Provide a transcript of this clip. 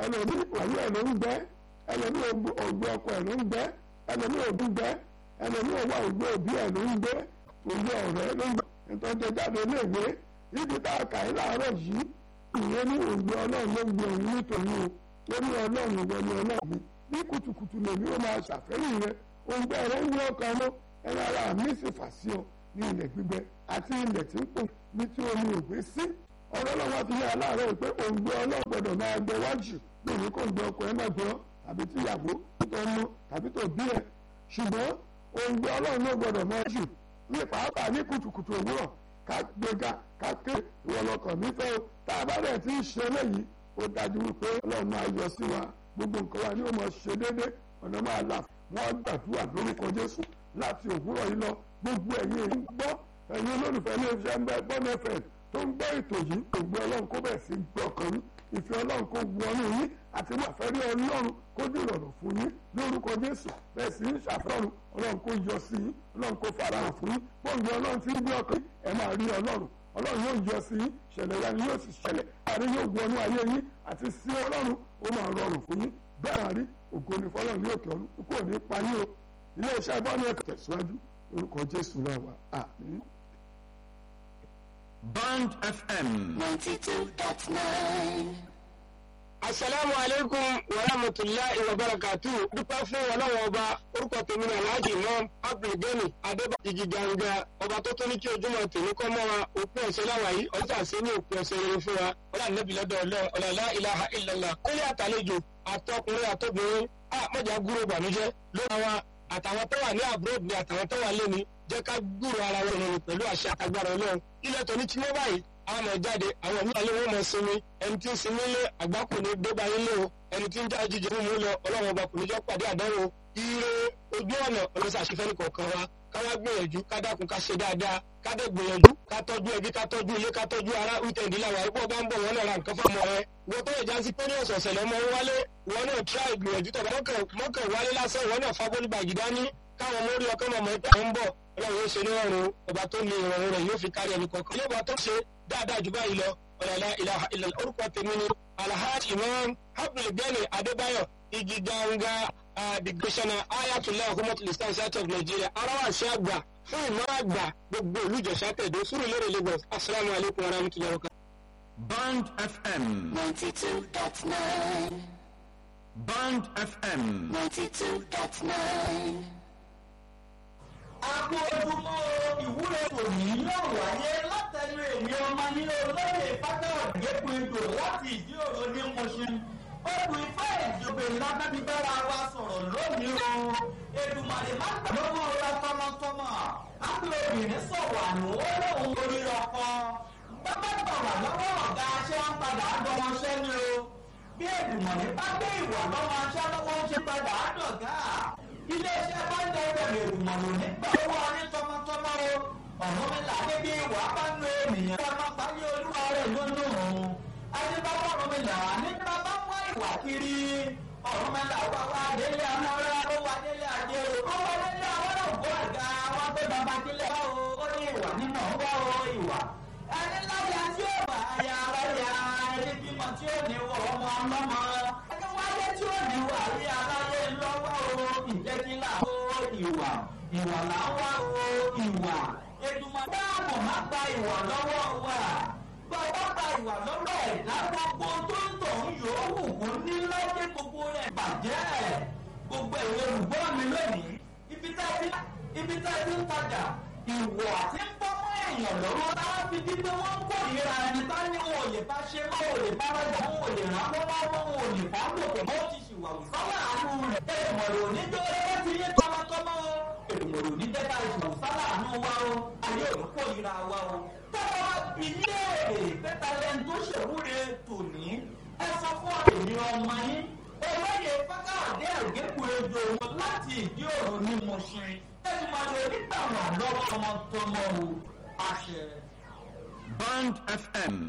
ẹlòmíì òwú ẹ̀ ló ń gbẹ́ ẹlòmíì ògbó ọkọ ẹ̀ ló ń gbẹ́ ẹlòmíì ògùn gbẹ́ ẹlòmíì òwú ògbó òbí ẹ̀ ló ń gbẹ́ òwú ọ̀rẹ́ ló ń gbẹ́ ìtọ́jú jáde léèwé ibi tá a kà í láàárọ̀ yìí ìyẹn ní ògbó ọlọ́run ló ń gbé òun nítorí o lórí ọlọ́run ìwọ ni ọlọ́run mi ní kùtùkùtù lèmi ó máa ṣàfẹ́rí rẹ òǹgbẹ rẹ ń yọ ọkàn mọ́ ẹ̀rọ ara mi sì fà sí ọ ní ilẹ̀ gbígbẹ àti ilẹ̀ tí ń pò ní tí omi ò gbé sí ọ̀rọ̀ ọlọ́run fi yẹ aláàárọ̀ pé òǹgbẹ ọlọ́gbọ̀dọ̀ máa gbẹ wájú lórí kò ń gbẹ ọkọ ẹ má gbọ́ tàbí tíyàwó tó ń mú tàbí tó bí ẹ ṣùgbọ́n òǹgbẹ ọlọ́run ló gbọ́dọ̀ máa jù ní pàápàá ní kùtùkùtù òwúrọ̀ ká gbéga ká ké ìwọ lọkàn mi fẹ́ o tá a bá dẹ̀ ti ń ṣe eléyìí ó dájú wípé ọlọ́run máa yọ sí wa gbogbo nǹkan wa ni ó máa ṣe déédéé ọ̀nà máa là wọ́n gbàdúrà lórúkọ jésù láti òwúrọ̀ yìí lọ gbogbo ẹ̀yin èyí ń gbọ́ ẹ̀yin olólùfẹ́ ilé iṣẹ́ ń bẹ bọ́ọ̀nù ẹ̀fẹ̀ tó ń gbọ́ ètò yìí ògbó ọlọ́run kó bẹ̀ sí gbọ́ ọkàn yín ìfẹ́ ọlọ́run kó wọnú yín àti máfẹ́rí ọlọ́run kó dìrọ̀rùn fún yín lórúkọ jésù bẹ́ẹ̀ sì ń ṣàfẹ́rùn ọlọ́run kó yọ sí yín ọlọ́run kó farahàn fún yín bọ́ọ̀nù ọlọ́run ti ń gbé ọkàn ẹ̀ máa rí ọlọ́run ọlọ́run yóò yọ sí yín ṣẹlẹ̀ ya ni yóò sì ṣẹlẹ̀ àárín yóò wọnú ayé yín àti sí ọlọ́run ó máa rọrùn fún yín bẹ́ẹ̀ àrí ògo ni fọlọ́run ní òkè ọ̀run kúkú òní pa yín o ilé iṣẹ́ bọ́ọ̀nù ẹ̀kọ́ tẹ̀síwájú orúkọ jésù náà wà àmín. Band FM. ninety two dot nine. asalaamu aleykum wa rahmatulahi wa barakatu dúpẹ́ fún ọlọ́wọ́ ọba orúkọ tèmi ní alhaji imam abdulgani adébá igi ganga ọba tó tó ní kí ojúmọ́ tèmi kọ́ mọ́ wa òpin ọ̀sẹ̀ láwa yìí ọjà sí ní òpin ọ̀sẹ̀ rere fún wa ọlá nẹ́bí lọ́dọ̀ ọlọ́run ọ̀làlá ilaha illallah kólé àtàlejò àtọkùnrin àtọbìnrin a mọ̀jà gúrò bànújẹ́ lóra wa àtàwọn tó wà ní abroad ni àtàwọn tó wà lẹ́ni jẹ́ ká gbúrò ara wọn rìn pẹ̀lú àṣẹ àtagbára ọlọ́run ilẹ̀ tó ní tí wọ́n báyìí àwọn ọmọ jáde àwọn ìlú alẹ́ wọn mọ̀ sinmi ẹni tí ń sinmi lé àgbákò ní débà ilé o ẹni tí ń já jíjẹ fún mi lọ ọlọ́run ọba kò ní jọ́ pàdé àdánwò ire ojú ọ̀nà ọlọ́sà àṣefẹ́ ní kọ̀ọ̀kan wa káwá gbìyànjú ká dákun ká ṣe dáadáa ká dẹ̀ gbìyànjú ká tọ́jú ẹbí ká tọ́jú ilé ká tọ́jú ara wíkẹ̀ndì làwọn àìpọ̀ bá ń bọ̀ wọ́n náà ra nǹkan fún ọmọ rẹ wọ́n tó yẹ já sí pé ní ọ̀sọ̀ọ̀sẹ̀ lọ́mọ wálé wọ́n náà tíráì gbìyànjú tọ̀ mọ́kàn wálé lásán wọ́n náà fábọ́lì bàgì dání káwọn mórí ọkàn mọ̀mọ́ ìpè ń bọ̀ ọlọ́run ó ṣe ní ọ̀run ọba tó ní ìrọ̀rùn rẹ̀ yóò fi kárí ẹni kọ̀ọ̀kan ilé ọba tó ṣe dáadáa jù báyìí lọ ọ̀làlá ilaha illallah orúkọ tèmi ni alhaji imam abdulgani adébáyọ̀ igi ganga digbésánná ayatollah hukumatul islam state of nigeria arawàsí àgbà fún ìmọ̀ àgbà gbogbo olùjọ́sà tẹ̀dó fúru lérè lagos asalaamu alaykum wa rahmatulahi wa barakatuh. Band FM. ninety two dot nine. Band FM. ninety two dot nine. Àgbo ojúmọ́ ìwúre tòní yóò wáyé látẹnu èmi ọmọ nílé olóyè Fákàwọ̀dé Pinto láti ìdí òro ní Mọ̀ṣin. Olù ìfẹ́ ìjọba ìlànàbí bára wa sọ̀rọ̀ lónìí o. Èdùmàrè má gbà lọ́wọ́ ọ̀la tọmọtọmọ. Àpò obìnrin sọ̀rọ̀ àná ó lóun orí ọkọ. Bàbá gbà wà lọ́wọ́ ọ̀gá aṣẹ́ wọn padà á dọ́mọṣẹ́ ni o. Bí Èdùmàrè bá gbé ìwà lọ́wọ́ aṣẹ́ lọ́wọ́ ń ṣe padà á dọ̀gá iléeṣẹ́ bá ń dẹ́gbẹ̀ lè mọ̀nà nígbà owó ọní tọmọtọmọ o ọ̀run mi là débi ìwà bá ń lo ènìyàn ká má parí olúwa rẹ̀ lónú òun adébáwọ̀ ọ̀run mi là nígbà bá wá ìwà kiri ọ̀run mi là wá wá délé amọ́ra ó wá délé ajé o ó wá délé àwọn ògbó àga wọn tó bàbá kílẹ̀ bá o ó ní ìwà nínú ọgbà o ìwà ẹni láyà tí ó wà ayà aráyà ẹni bímọ tí ó ní wọ ọmọ ọlọ́mọ ẹni wáyé tí ó ní wà rí aláyé lọ́wọ́ o ìjẹ́kílà o ìwà ìwà là ń wá o ìwà ètùmọ̀ dáàbò má gba ìwà lọ́wọ́ wa bàbá gba ìwà lọ́wọ́ ẹ̀dá gbogbo tó ń tọ̀ ń yòówù kó ní lọ́jẹ́ gbogbo rẹ̀ bàjẹ́ gbogbo ìwé olùgbọ́ mi lónìí ibi tá a ti ibi tá a ti ń tajà ìwọ̀ àti ń bọ́ mọ́ èèyàn lọ́wọ́ táwọn fi di pé wọ́n ń kórìíra ẹni tá ní wọn ò lè bá ṣe mọ́ ò lè bá rájà wọn ò lè rán lọ́wọ́ wọn ò lè bá lòpọ̀ mọ́ ti ṣìwà wùsálà àánú rẹ̀ èèmọ̀rẹ̀ oníjó ẹgbẹ́ ti yé tọmọtọmọ o èèmọ̀rẹ̀ oníjẹ́ta ìṣìwà wùsálà àánú wa o ayé òní kórìíra wa o tọ́wọ́ ìléèrè pẹ́tàlẹ́ni tó ṣèwúre tòní ẹ sọ fún èmi ọmọ yín olóyè fákàdé àgékùrẹ́jọ wọn láti ìdí òrùn ní Mùṣin ẹni máa lè nígbà wà lọ́wọ́ ọmọ tọmọ o àṣẹ. Band FM.